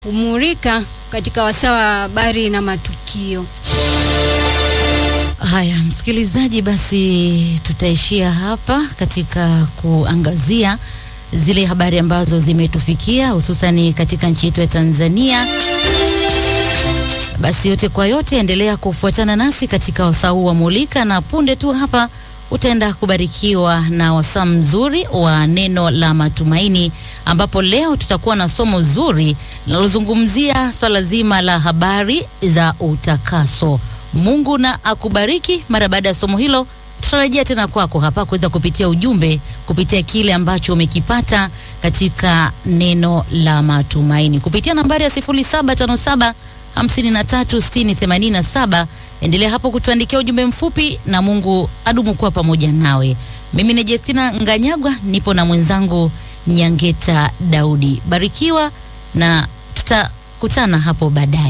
humulika katika wasaa wa habari na matukio. Haya, msikilizaji, basi tutaishia hapa katika kuangazia zile habari ambazo zimetufikia hususani katika nchi yetu ya Tanzania. Basi yote kwa yote, endelea kufuatana nasi katika wasaa huu wa Mulika, na punde tu hapa utaenda kubarikiwa na wasaa mzuri wa neno la matumaini, ambapo leo tutakuwa na somo zuri linalozungumzia swala zima la habari za utakaso. Mungu na akubariki. Mara baada ya somo hilo, tutarejea tena kwako hapa kuweza kupitia ujumbe, kupitia kile ambacho umekipata katika neno la matumaini kupitia nambari ya 0757 536087. Endelea hapo kutuandikia ujumbe mfupi, na Mungu adumu kuwa pamoja nawe. Mimi ni Justina Nganyagwa, nipo na mwenzangu Nyangeta Daudi. Barikiwa na tutakutana hapo baadaye.